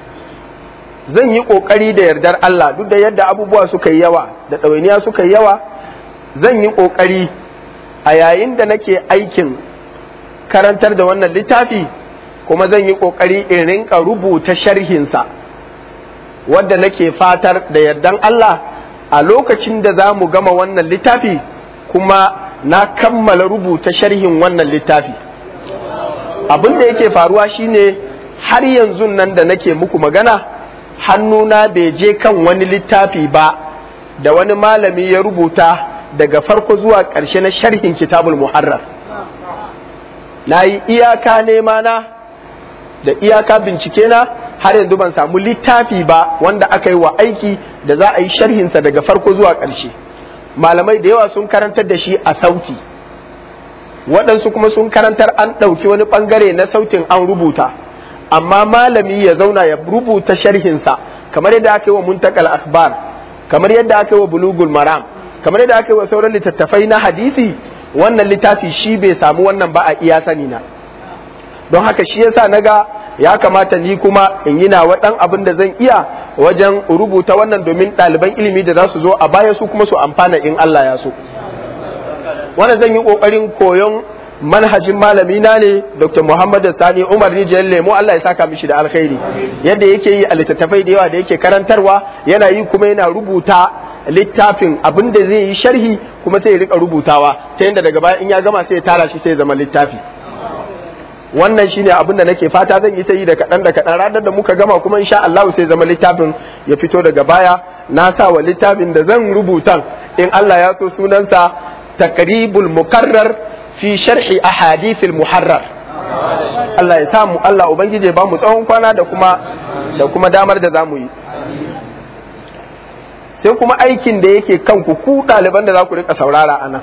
zan yi kokari da yardar Allah duk da yadda abubuwa suka yi yawa da ɗawainiya suka yi yawa zan yi kokari a yayin da nake aikin karantar da wannan littafi kuma zan yi kokari in rinka rubuta sharhinsa wadda nake fatar da yardan Allah a lokacin da za mu gama wannan littafi kuma na kammala rubuta sharhin wannan littafi abin da yake faruwa shine har yanzu nan da nake muku magana hannuna bai je kan wani littafi ba da wani malami ya rubuta daga farko zuwa ƙarshe na sharhin kitabul muharrar na yi iyaka nema na da iyaka bincike na har yanzu ban samu littafi ba wanda aka yi wa aiki da za a yi sharhinsa daga farko zuwa ƙarshe malamai da yawa sun karantar da shi a sauti waɗansu kuma sun karantar an ɗauki wani ɓangare na sautin an rubuta amma malami ya zauna ya rubuta sharhinsa kamar yadda aka yi wa muntakal akhbar kamar yadda aka yi wa bulugul maram kamar yadda aka yi wa sauran littattafai na hadisi wannan littafi shi bai samu wannan ba a iya sani na don haka shi yasa naga ya kamata ni kuma in yi nawa dan abin da zan iya wajen rubuta wannan domin ɗaliban ilimi da za su zo a baya su kuma su amfana in Allah ya so wannan zan yi ƙoƙarin koyon manhajin malami na ne Dr. Muhammad Sani Umar Rijiyar Lemo Allah ya saka mishi da alkhairi yadda yake yi a littattafai da yawa da yake karantarwa yana yi kuma yana rubuta littafin abin da zai yi sharhi kuma sai ya rika rubutawa ta yadda daga baya in ya gama sai ya tara shi sai ya zama littafi wannan shine abin da nake fata zan yi ta yi da kaɗan da kaɗan ranar da muka gama kuma insha Allah sai zama littafin ya fito daga baya na sa wa littafin da zan rubutan in Allah ya so sunansa takribul mukarrar fi sharhi ahadithil muharrar Allah ya samu Allah ubangije ba mu tsawon kwana da kuma da kuma damar da zamu yi sai kuma aikin da yake kanku ku ɗaliban da za ku rika saurara anan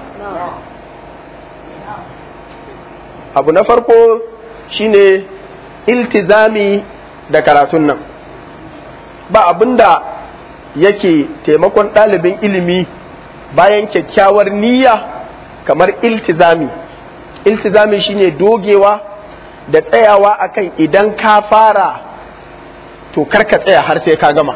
abu na farko shine iltizami da karatun nan ba abinda yake taimakon ɗalibin ilimi bayan kyakkyawar niyya kamar iltizami iltizami shine dogewa da tsayawa akan idan ka fara to karka tsaya har sai ka gama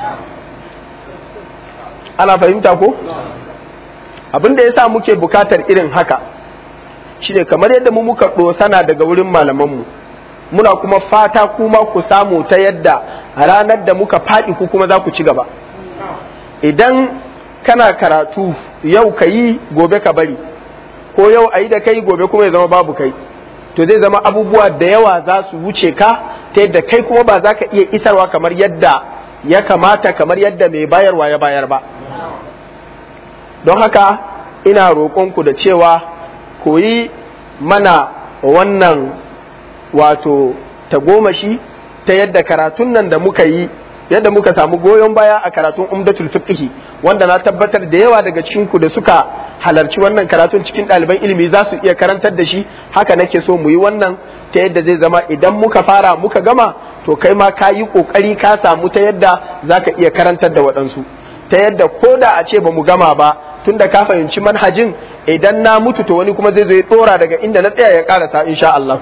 ana fahimta ko abinda ya sa muke bukatar irin haka shine kamar yadda mu muka ɗosana daga wurin malamanmu muna kuma fata kuma ku samu ta yadda ranar da muka faɗi ku kuma za ku ci gaba idan kana karatu yau ka yi gobe ka bari ko yau a yi da kai gobe kuma ya zama babu kai to zai zama abubuwa da yawa za su wuce ka ta yadda kai kuma ba za ka iya isarwa kamar yadda ya kamata kamar yadda mai bayarwa ya bayar ba don haka ina roƙonku da cewa koyi mana wannan wato tagomashi ta yadda karatun nan da muka yi yadda muka samu goyon baya a karatun umdatul fiqhi wanda na tabbatar da yawa daga cikin ku da suka halarci wannan karatun cikin ɗaliban ilimi za su iya karantar da shi haka nake so mu yi wannan ta yadda zai zama idan muka fara muka gama to kai ma ka yi ƙoƙari ka samu ta yadda za ka iya karantar da waɗansu ta yadda ko da a ce ba mu gama ba tun da ka fahimci manhajin idan na mutu to wani kuma zai zo ya ɗora daga inda na tsaya ya ƙarasa insha Allah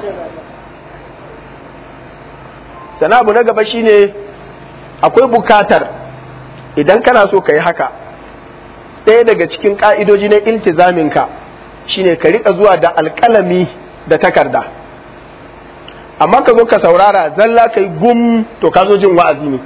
sana abu na gaba shine akwai bukatar idan kana so ka yi haka ɗaya daga cikin ƙa'idoji na iltizaminka shine ka riƙa zuwa da alƙalami da takarda amma ka zo ka saurara zalla kai gum to ka zo jin wa'azi ne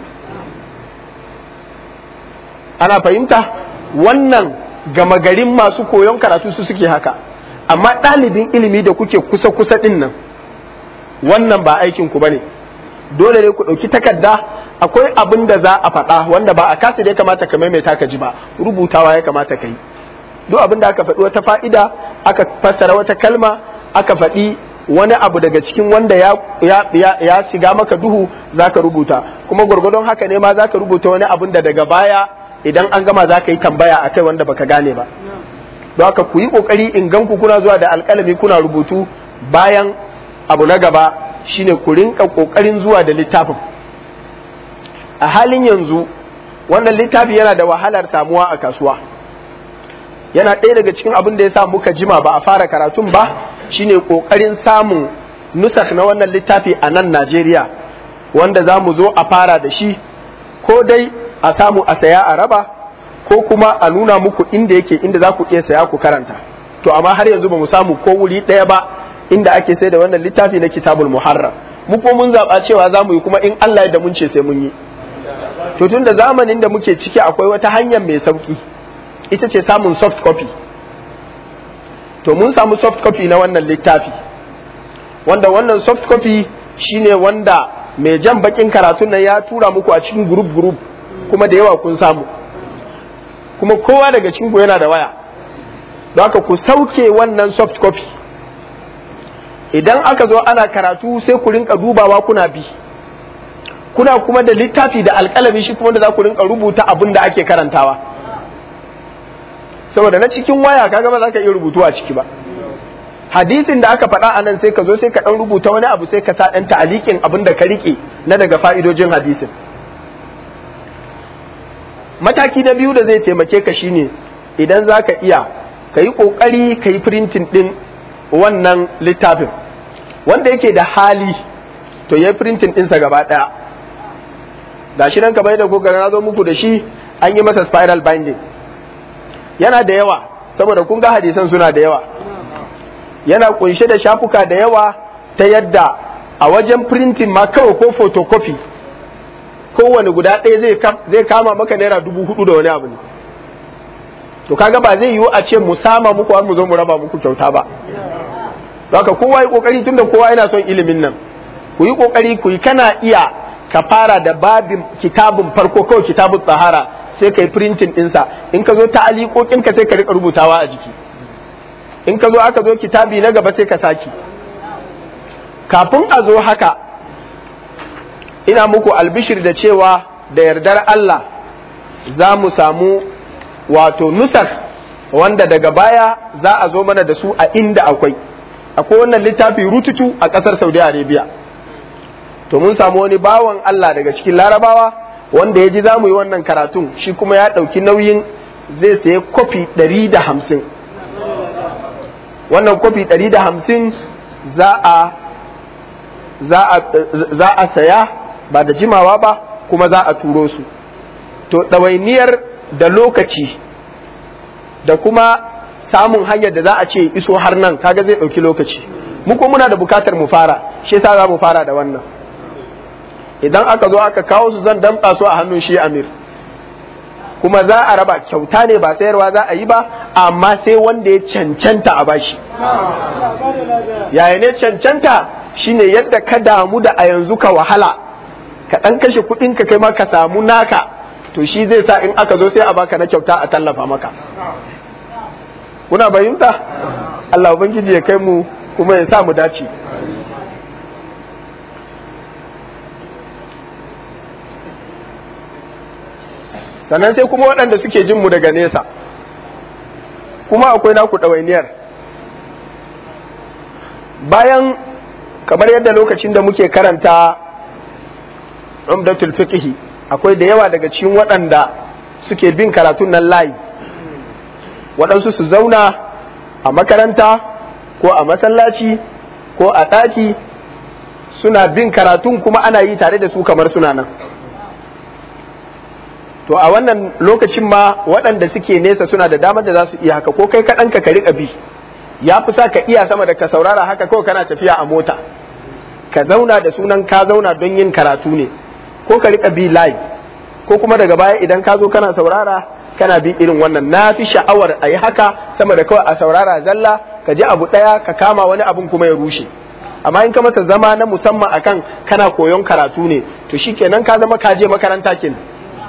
ana fahimta wannan gama garin masu koyon karatu su suke haka amma ɗalibin ilimi da kuke kusa-kusa ɗin nan wannan ba aikin ku bane dole ne ku ɗauki takarda akwai abin da za a faɗa wanda ba a kasa da ya kamata ka maimaita ka ji ba rubutawa ya kamata ka yi duk abin da aka faɗi wata fa'ida aka fassara wata kalma aka faɗi wani abu daga cikin wanda ya, ya, ya, ya shiga maka duhu zaka rubuta kuma gwargwadon haka ne ma zaka rubuta wani abin da daga baya idan an gama zaka yi tambaya akai wanda baka gane ba don haka ku yi kokari in ganku kuna zuwa da alƙalami kuna rubutu bayan abu na gaba shine ku rinka kokarin zuwa da littafin a halin yanzu wannan littafi yana da wahalar samuwa a kasuwa yana ɗaya daga cikin abin da ya sa muka jima ba a fara karatun ba shine kokarin samun nusak na wannan littafi a nan Najeriya wanda za mu zo a fara da shi ko dai a samu a saya a raba ko kuma a nuna muku inda yake inda za ku iya saya ku karanta to amma har yanzu ba mu samu ko wuri ɗaya ba inda ake sai da wannan littafi na kitabul muharram mu ko mun zaɓa cewa za mu yi kuma in Allah ya mun ce sai mun yi to tun da zamanin da muke ciki akwai wata hanyar mai sauki ita ce samun soft copy to mun samu soft copy na wannan littafi wanda wannan soft copy shine wanda mai jan bakin karatun nan ya tura muku a cikin group group kuma da yawa kun samu kuma kowa daga cikin ku yana da waya don haka ku sauke wannan soft copy idan aka zo ana karatu sai ku rinka dubawa kuna bi kuna kuma da littafi da alkalami shi kuma da za ku rinka rubuta abin da ake karantawa saboda na cikin waya kaga ba za ka iya rubutu a ciki ba hadisin da aka faɗa a nan sai ka zo sai ka ɗan rubuta wani abu sai ka sa ɗan ta'alikin abin da ka riƙe na daga fa'idojin hadisin mataki na biyu da zai taimake ka shine idan za ka iya ka yi ƙoƙari ka yi firintin ɗin wannan littafin wanda yake da hali to ya yi firintin ɗinsa gaba ɗaya ga shi nan kamar da kuka na zo muku da shi an yi masa spiral binding yana da yawa saboda kun ga hadisan suna da yawa yana kunshe da shafuka da yawa ta yadda a wajen printing ma kawai ko photocopy kowane guda ɗaya zai kama maka naira dubu hudu da wani abu ne to kaga ba zai yiwu a ce mu sama muku har mu zo mu raba muku kyauta ba haka kowa yi kokari tunda kowa yana son ilimin nan ku yi kokari ku yi kana iya ka fara da babin kitabun farko kawai kitabun tsahara sai ka yi printing ɗinsa in ka zo ta ka sai ka rika rubutawa a jiki in ka zo aka zo kitabi na gaba sai ka saki kafin a zo haka ina muku albishir da cewa da yardar Allah za mu samu wato nusar wanda daga baya za a zo mana da su a inda akwai akwai wannan littafi rututu a ƙasar saudi arabia to mun samu wani bawan Allah daga cikin larabawa wanda ya ji za mu yi wannan karatun shi kuma ya ɗauki nauyin zai sayi kofi ɗari da hamsin wannan kofi ɗari da hamsin za a za a saya ba da jimawa ba kuma za a turo su to ɗawainiyar da lokaci da kuma samun hanyar da za a ce iso har nan kaga zai ɗauki lokaci mu ko muna da bukatar mu fara shi yasa za mu fara da wannan idan aka zo aka kawo su zan damƙa su a hannun shi amir kuma za a raba kyauta ne ba sayarwa za a yi ba amma sai wanda ya cancanta a bashi yaya ne cancanta shine yadda ka damu da a yanzu ka wahala ka ɗan kashe kuɗin ka kai ma ka samu naka to shi zai sa in aka zo sai a baka na kyauta a tallafa maka kuna bayinta Allah ubangiji ya kai mu kuma ya sa mu dace sannan sai kuma waɗanda suke jin mu daga nesa kuma akwai naku ɗawainiyar bayan kamar yadda lokacin da muke karanta umdatul fiqhi akwai da yawa daga cikin waɗanda suke bin karatun nan layi waɗansu su zauna a makaranta ko a masallaci ko a ɗaki suna bin karatun kuma ana yi tare da su kamar suna nan to a wannan lokacin ma waɗanda suke nesa suna da damar da za su iya haka ko kai kaɗan ka riƙa bi ya fi sa ka iya sama da ka saurara haka kawai kana tafiya a mota ka zauna da sunan ka zauna don yin karatu ne ko ka rika bi live ko kuma daga baya idan ka zo kana saurara kana bi irin wannan na fi sha'awar a yi haka sama da kawai a saurara zalla ka ji abu ɗaya ka kama wani abun kuma ya rushe amma in ka masa zama na musamman akan kana koyon karatu ne to shikenan ka zama ka je makaranta kenan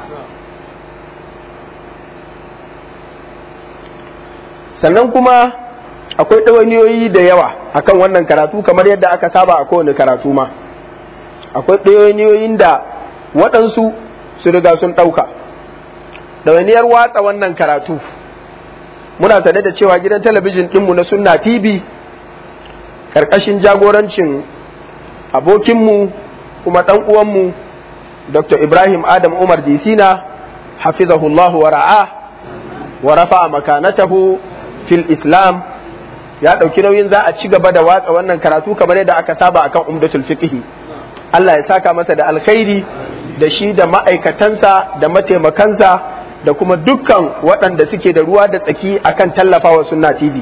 sannan kuma akwai ɗawainiyoyi da yawa akan wannan karatu kamar yadda aka saba a kowane karatu ma akwai ɗawainiyoyin da waɗansu su riga sun ɗauka ɗawainiyar watsa wannan karatu muna sane da cewa gidan talabijin ɗinmu na sunna tv ƙarƙashin jagorancin abokinmu kuma ɗan uwanmu dr ibrahim adam umar disina hafizahullahu wa ra'a wa rafa'a makanatahu fil islam ya ɗauki nauyin za a ci gaba da watsa wannan karatu kamar yadda aka saba akan umdatul fiqhi Allah ya saka masa da alkhairi da shi da ma'aikatansa da mataimakansa da kuma dukkan waɗanda suke da ruwa da tsaki akan tallafawa sunna TV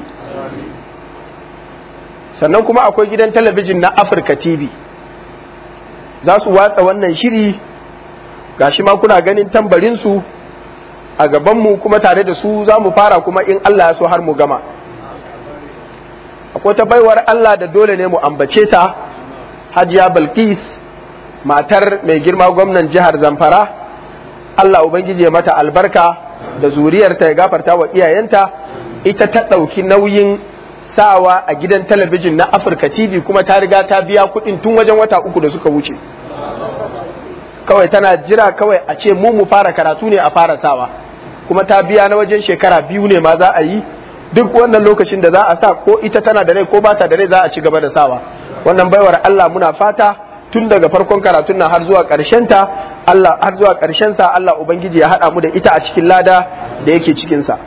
sannan kuma akwai gidan talabijin na Afirka TV za su watsa wannan shiri gashi ma kuna ganin tambarinsu a gabanmu kuma tare da su za mu fara kuma in Allah ya so har mu gama akwai ta baiwar Allah da dole ne mu ambace ta hajiya Balkis matar mai girma gwamnan jihar Zamfara Allah Ubangiji ya mata albarka da zuriyarta ya gafarta wa iyayenta ita ta ɗauki nauyin sawa a gidan talabijin na Afirka TV kuma ta riga ta biya kuɗin tun wajen wata uku da suka wuce kawai tana jira kawai a ce mu mu fara karatu ne a fara sawa kuma ta biya na wajen shekara biyu ne ma za a yi duk wannan lokacin da za a sa ko ita tana da rai ko ba ta da rai za a ci gaba da sawa wannan baiwar Allah muna fata tun daga farkon karatun nan har zuwa ƙarshen ta Allah har zuwa ƙarshen sa Allah ubangiji ya haɗa mu da ita a cikin lada da yake cikin sa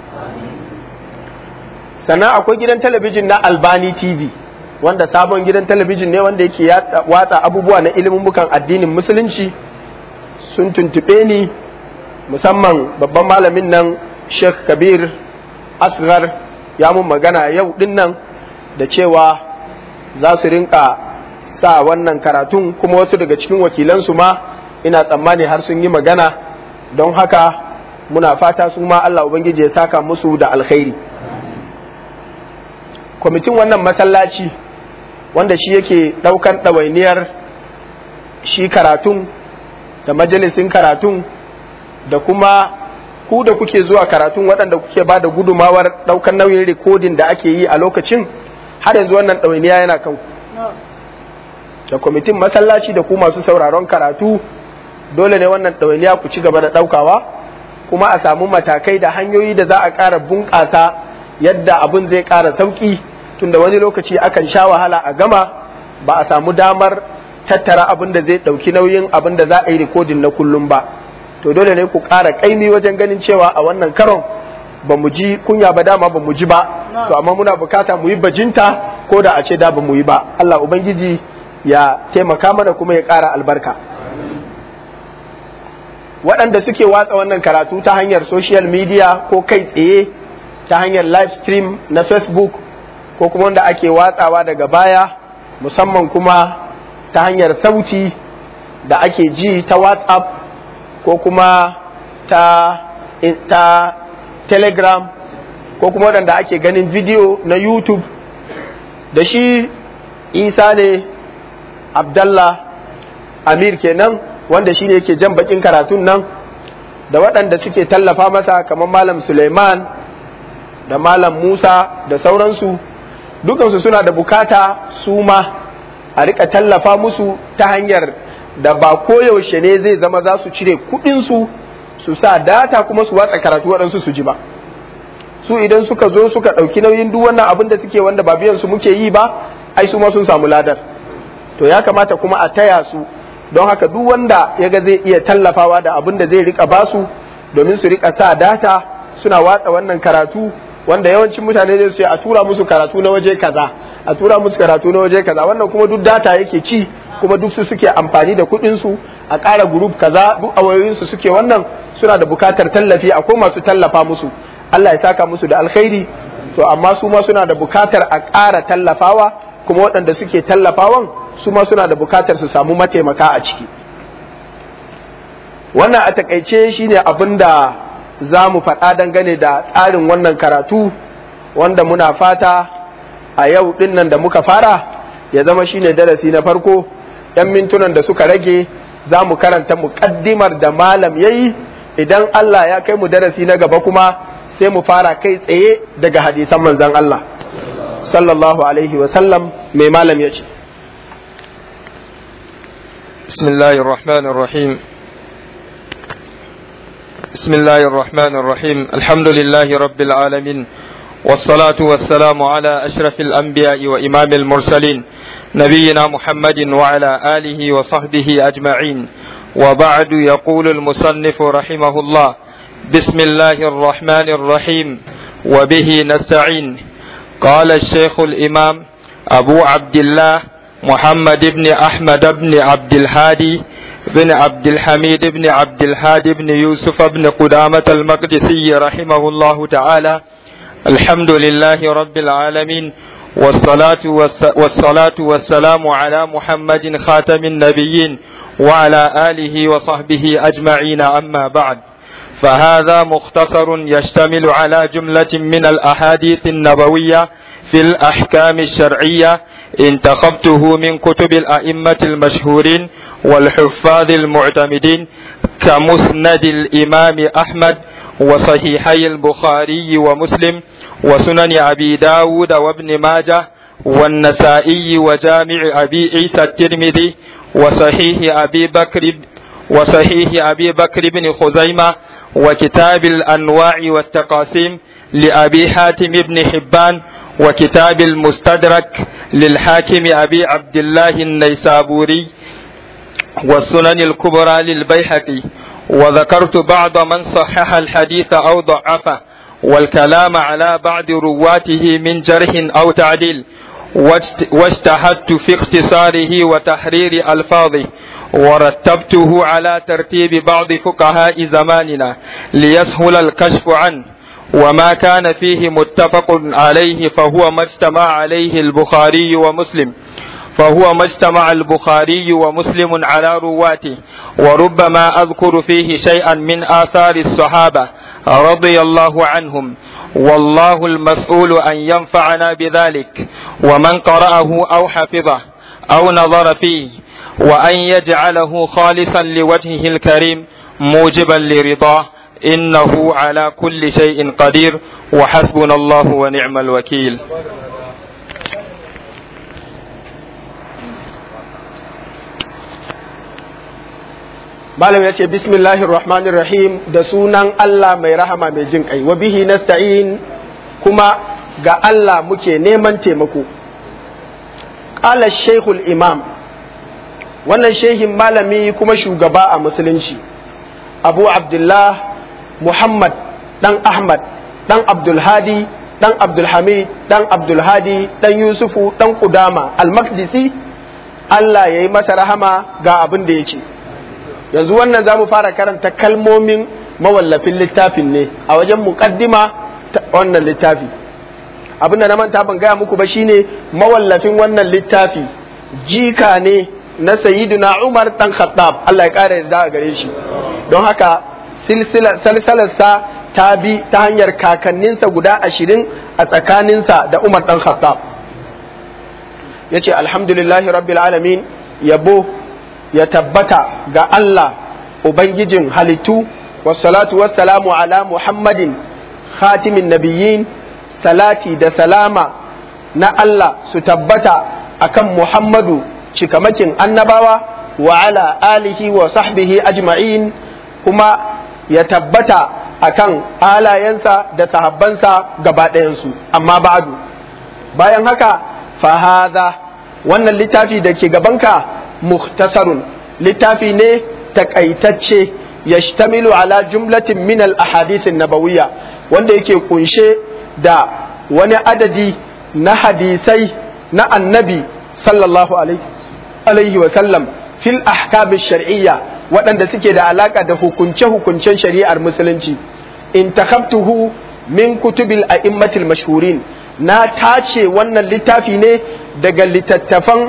sannan akwai gidan talabijin na Albani TV wanda sabon gidan talabijin ne wanda yake watsa abubuwa na ilimin bukan addinin musulunci sun tuntube ni musamman babban malamin nan Sheikh Kabir Asghar ya mun magana yau din nan da cewa za su rinka sa wannan karatun kuma wasu daga cikin wakilansu ma ina tsammani har sun yi magana don haka muna fata su ma Allah Ubangiji ya saka musu da alkhairi kwamitin wannan masallaci wanda shi yake ɗaukan ɗawainiyar shi karatun da majalisin karatun da kuma ku da kuke zuwa karatun waɗanda kuke ba da gudumawar ɗaukar nauyin rikodin da ake yi a lokacin har yanzu wannan ɗawainiya yana kan da kwamitin masallaci da ku masu sauraron karatu dole ne wannan ɗawainiya ku ci gaba da ɗaukawa kuma a samu matakai da hanyoyi da za a ƙara bunƙasa yadda abin zai ƙara sauƙi tunda wani lokaci akan sha wahala a gama ba a samu damar tattara abin da zai ɗauki nauyin abin da za a yi rikodin na kullum ba to dole ne ku ƙara ƙaimi wajen ganin cewa a wannan karon ba mu ji kunya ba dama ba mu ji ba to amma muna bukata mu yi bajinta ko da a ce da ba mu yi ba Allah ubangiji ya taimaka mana kuma ya ƙara albarka waɗanda suke watsa wannan karatu ta hanyar social media ko kai tsaye ta hanyar live stream na facebook ko kuma wanda ake watsawa daga baya musamman kuma ta hanyar sauti da ake ji ta whatsapp ko kuma ta, ta telegram ko kuma waɗanda ake ganin video na youtube da shi isa ne abdallah amir kenan wanda shi ne yake jan bakin karatun nan da waɗanda suke tallafa masa kamar malam suleiman da malam musa da sauransu dukansu suna da bukata su ma a rika tallafa musu ta hanyar da ba koyaushe ne zai zama za su cire kuɗinsu su sa data kuma su watsa karatu waɗansu su ji ba su idan suka zo suka ɗauki nauyin duk wannan abin da suke wanda ba biyan su muke yi ba ai su ma sun samu ladar to ya kamata kuma a taya su don haka duk wanda ya ga zai iya tallafawa da abin da zai rika basu domin su rika sa data suna watsa wannan karatu wanda yawancin mutane zai ce a tura musu karatu na waje kaza a tura musu karatu na waje kaza wannan kuma duk data yake ci kuma duk su suke amfani da kuɗin su a ƙara group kaza duk a wayoyin su suke wannan suna da bukatar tallafi akwai masu tallafa musu Allah ya saka musu da alkhairi to amma su ma suna da bukatar a ƙara tallafawa kuma waɗanda suke tallafawan su ma suna da bukatar su samu mataimaka a ciki wannan a takaice shine abin da za mu faɗa dangane da tsarin wannan karatu wanda muna fata a yau ɗinnan da muka fara ya zama shine darasi na farko 'yan mintunan da suka rage za mu karanta muƙaddimar da malam ya yi idan Allah ya kai mu darasi na gaba kuma sai mu fara kai tsaye daga hadisan manzan Allah sallallahu alaihi wasallam mai malam ya ce بسم الله الرحمن الرحيم بسم الله الرحمن الرحيم الحمد لله رب العالمين والصلاة والسلام على أشرف الأنبياء وإمام المرسلين نبينا محمد وعلى آله وصحبه أجمعين وبعد يقول المصنف رحمه الله بسم الله الرحمن الرحيم وبه نستعين قال الشيخ الإمام أبو عبد الله محمد بن أحمد بن عبد الهادي بن عبد الحميد بن عبد الهادي بن يوسف بن قدامة المقدسي رحمه الله تعالى الحمد لله رب العالمين والصلاة, والصلاة والسلام على محمد خاتم النبيين وعلى آله وصحبه أجمعين أما بعد فهذا مختصر يشتمل على جملة من الأحاديث النبوية في الأحكام الشرعية انتخبته من كتب الأئمة المشهورين والحفاظ المعتمدين كمسند الإمام أحمد وصحيحي البخاري ومسلم وسنن أبي داود وابن ماجه والنسائي وجامع أبي عيسى الترمذي وصحيح أبي بكر وصحيح أبي بكر بن خزيمة وكتاب الأنواع والتقاسيم لأبي حاتم بن حبان وكتاب المستدرك للحاكم أبي عبد الله النيسابوري والسنن الكبرى للبيحقي وذكرت بعض من صحح الحديث أو ضعفه والكلام على بعض رواته من جرح أو تعديل واجتهدت في اختصاره وتحرير ألفاظه ورتبته على ترتيب بعض فقهاء زماننا ليسهل الكشف عنه وما كان فيه متفق عليه فهو ما اجتمع عليه البخاري ومسلم فهو ما اجتمع البخاري ومسلم على رواته وربما أذكر فيه شيئا من آثار الصحابة رضي الله عنهم والله المسؤول أن ينفعنا بذلك ومن قرأه أو حفظه أو نظر فيه وأن يجعله خالصا لوجهه الكريم موجبا لرضاه إنه على كل شيء قدير وحسبنا الله ونعم الوكيل malam ya ce bismillahir rahmanir rahim da sunan Allah mai rahama mai jin kai wa bihi nasta'in kuma ga Allah muke neman taimako qala shaykhul imam wannan shehin malami kuma shugaba a musulunci abu abdullah muhammad dan ahmad dan abdulhadi dan abdulhamid dan abdulhadi dan yusufu dan kudama al-maqdisi Allah ya yi masa rahama ga abin da ya ce yanzu wannan za mu fara karanta kalmomin mawallafin littafin ne a wajen muƙaddima ta wannan littafi abinda na manta ban gaya muku ba shine mawallafin wannan littafi jika ne na sayyiduna umar dan khattab Allah ya ƙara yarda a gare shi don haka salsalarsa ta bi ta hanyar kakanninsa guda ashirin a tsakaninsa da umar dan khattab ya ce alhamdulillahi rabbil alamin yabo ya tabbata ga Allah Ubangijin halittu wassalatu wassalamu ala Muhammadin khatimin nabiyyin salati da salama na Allah su tabbata akan Muhammadu cikamakin annabawa wa ala alihi wa sahbihi ajma'in kuma ya tabbata akan alayensa da sahabbansa gaba ɗayansu amma ba'adu bayan haka fahaza wannan littafi da ke gabanka mukhtasarun littafi ne takaitacce yashtamilu ala jumlatin min al ahadithin nabawiyya wanda yake kunshe da wani adadi na hadisai na annabi sallallahu alaihi wa sallam fil ahkam shar'iyya waɗanda suke da alaka da hukunce-hukuncen shari'ar musulunci in takabtuhu min kutubil a'immatil mashhurin na tace wannan littafi ne daga littattafan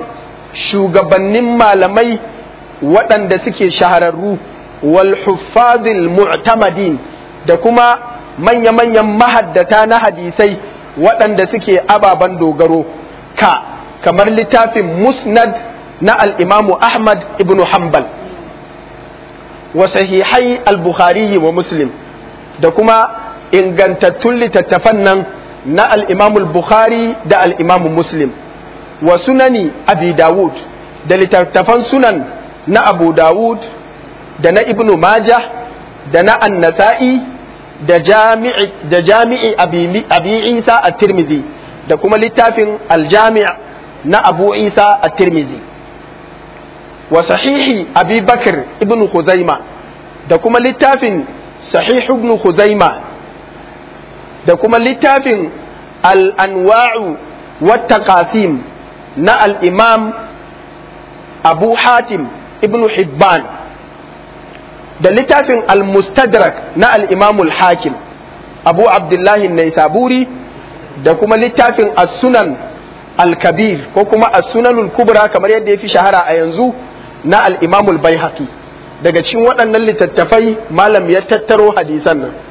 shugabannin malamai waɗanda suke shahararru wal huffazil mu'tamadin da kuma manya-manyan mahaddata na hadisai waɗanda suke ababen dogaro ka kamar littafin musnad na al'imamu ahmad ibn hanbal wa sahihai al-bukhari wa muslim da kuma ingantattun littattafan nan na al'imamul bukhari da al'imamu muslim wa sunani abi dawud da littattafan sunan na abu dawud da na ibnu majah da na annasa'i da jami'i da jami'i abi isa a tirmidhi da kuma littafin aljami' na abu isa a tirmidhi wa sahihi abi bakr ibnu khuzaima da kuma littafin sahih ibnu khuzaima da kuma littafin al'anwa'u wata qasim na al'imam abu hatim ibn hibban da littafin al-mustadrak na al'imamul hakim abu abdullahi naisaburi da kuma littafin as-sunan al-kabir ko kuma as-sunanul kubra kamar yadda ya fi shahara a yanzu na al'imamul bai daga cikin waɗannan littattafai malam ya tattaro hadisan nan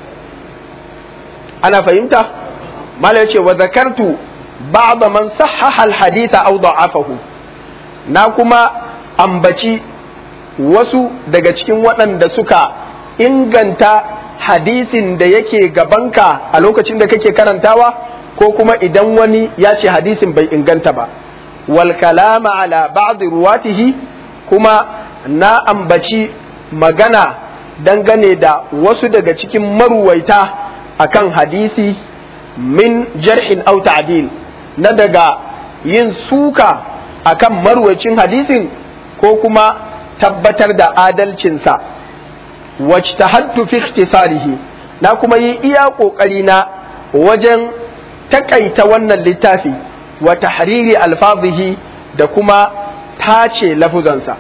ana fahimta mala yace wa zakartu ba'da man sahhaha al-haditha aw da'afahu na kuma ambaci wasu daga cikin waɗanda suka inganta hadisin da yake gabanka a lokacin da kake karantawa ko kuma idan wani ya ce hadisin bai inganta ba wal kalama ala ba'd ruwatihi kuma na ambaci magana dangane da wasu daga cikin maruwaita akan hadisi min jarhin au ta'dil na daga yin suka akan marwacin hadisin ko kuma tabbatar da adalcinsa wajtahadtu fi ikhtisarihi na kuma yi iya kokari na wajen takaita wannan littafi wa tahriri alfazihi da kuma tace lafuzansa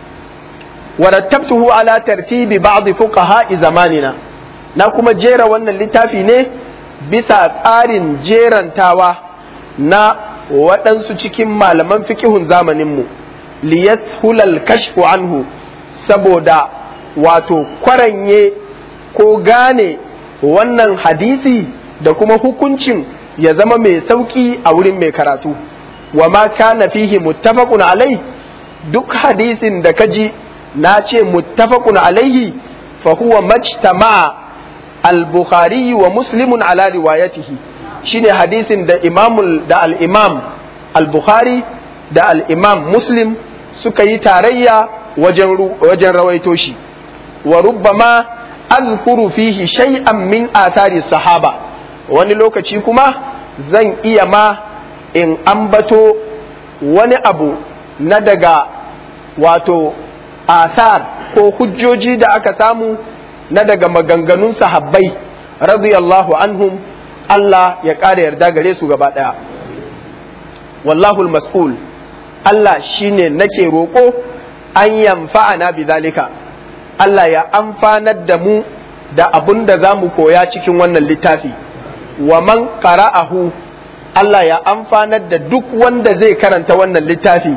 warattabtuhu ala tartibi ba'd fuqaha zamanina na kuma jera wannan littafi ne bisa tsarin jerantawa na waɗansu cikin malaman fikihun zamaninmu liyashulal kashfu anhu saboda wato kwaranye ko gane wannan hadisi da kuma hukuncin ya zama mai sauƙi a wurin mai karatu wa ma kana fihi muttafaqun alai duk hadisin da kaji na ce muttafaqun alaihi fa huwa majtama'a al-bukhari wa muslimun ala riwayatihi shine hadisin da imamul da al-imam al-bukhari da al-imam muslim suka yi tarayya wajen wajen rawaito shi wa rubbama azkuru fihi shay'an min athari sahaba wani lokaci kuma zan iya ma in ambato wani abu na daga wato asar ko hujjoji da aka samu na daga maganganun sahabbai radiyallahu anhum Allah ya ƙara yarda gare su gaba ɗaya wallahul mas'ul Allah shine nake roƙo an yamfa'ana bi zalika Allah ya amfanar da mu da abun da za mu koya cikin wannan littafi wa man qara'ahu Allah ya amfanar da duk wanda zai karanta wannan littafi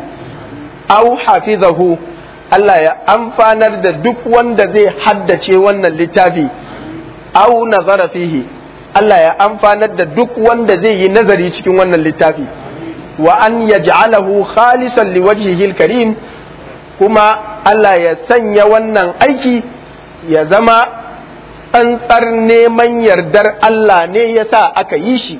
au hafizahu Allah ya amfanar da duk wanda zai haddace wannan littafi au nazara fihi Allah ya amfanar da duk wanda zai yi nazari cikin wannan littafi wa an yaj'alahu khalisan liwajhihi karim kuma Allah ya sanya wannan aiki ya zama tsantsar neman yardar Allah ne ya sa aka yi shi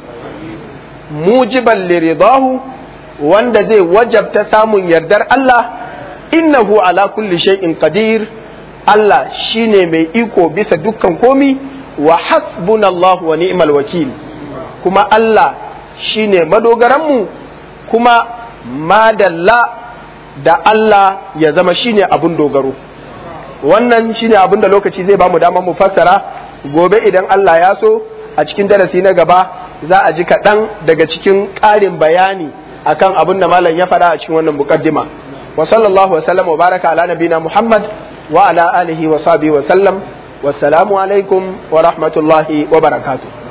mujiban liridahu wanda zai wajabta samun yardar Allah innahu ala kulli shay'in qadir Allah shine mai iko bisa dukkan komi wa hasbunallahu wa ni'mal wakil kuma Allah shine madogaranmu kuma madalla da Allah ya zama shine abun dogaro wannan shine abun da lokaci zai bamu dama mu fassara gobe idan Allah ya so a cikin darasi na gaba za a ji kaɗan daga cikin ƙarin bayani akan abun da malam ya faɗa a cikin wannan muqaddima wa sallallahu wa sallam wa baraka ala nabina Muhammad wa ala alihi wa sahbihi wa sallam wassalamu alaikum wa rahmatullahi wa barakatuh